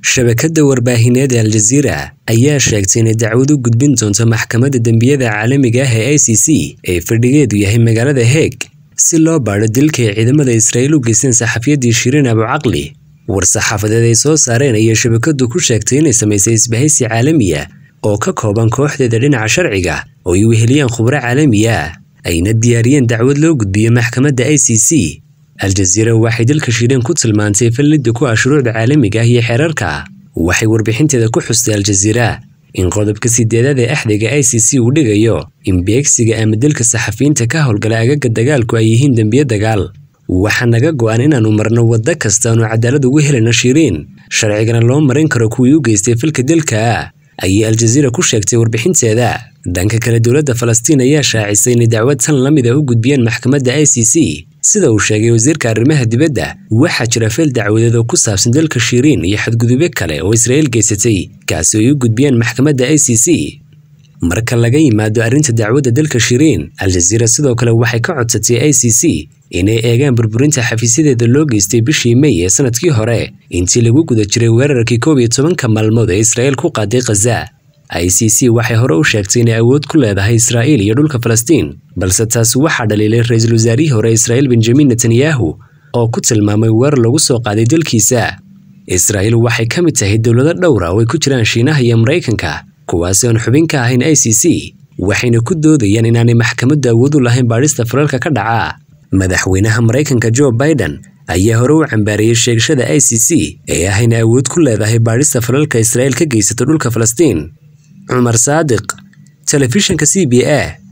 shabakadda warbaahineed ee aljaziira ayaa sheegtay inay dacwad u gudbin doonto maxkamadda dembiyada caalamiga ah ee i c c ee fadhigeedu yahay magaalada heeg si loo baadho dilka ay ciidamada israa'iil u geysteen saxafiyaddii shiriin abucaqli war-saxaafadeed ay soo saareen ayay shabakaddu ku sheegtay inay samaysay isbahaysi caalamiya oo ka kooban kooxdeeda dhinaca sharciga oo ay weheliyaan khubro caalamiya ayna diyaariyeen dacwad loo gudbiyo maxkamadda i c c aljaziira waxay dalka shiriin ku tilmaantay fallidda ku ah shuruucda caalamiga ah iyo xeerarka waxay warbixinteeda ku xustay aljaziira in qodobka sideedaad ee axdiga i c c uu dhigayo in beegsiga ama dilka saxafiyiinta ka howlgala agaga dagaalku ay yihiin dembiyo dagaal waxaa naga go'an inaannu marno waddo kasta aanu cadaalad ugu helayno shiriin sharcigana loo marin karo kuwii u geystay falka dilka ayay aljaziira ku sheegtay warbixinteeda dhanka kale dowladda falastiin ayaa shaacisay inay dacwad tan la mid a u gudbiyeen maxkamadda i c c sida uu sheegay wasiirka arrimaha dibadda waxaa jira feel dacwadeed oo ku saabsan dalka shiriin iyo xadgudubyo kale oo israa'iil geysatay kaasi ay u gudbiyeen maxkamadda i c c marka laga yimaado arrinta dacwadda dalka shiriin aljaziira sidoo kale waxay ka codsatay i c c inay eegaan burburinta xafiisyadeeda loo geystay bishii mey ee sanadkii hore intii lagu guda jiray weerarkii koob iyo tobanka maalmood ee israa'iil ku qaaday khaza i c c waxay hore u sheegtay inay awood ku leedahay israa'iil iyo dhulka falastiin balse taasi waxaa dhaliilay ra-iisul wasaarihii hore israa'iil benjamin netanyahu oo ku tilmaamay weerar lagu soo qaaday dalkiisa israa'iil waxay ka mid tahay dowlado dhowra oo ay ku jiraan shiinaha iyo maraykanka kuwaasi oon xubin ka ahayn i c c waxayna ku doodayaan inaanay maxkamaddu awood u lahayn baadhista falalka ka dhaca madaxweynaha maraykanka joe biden ayaa hore u cambaariyey sheegashada i c c ee ah inay awood ku leedahay baadhista falalka israa'iil ka geysato dhulka falastiin cumar saadiq telefishinka c b a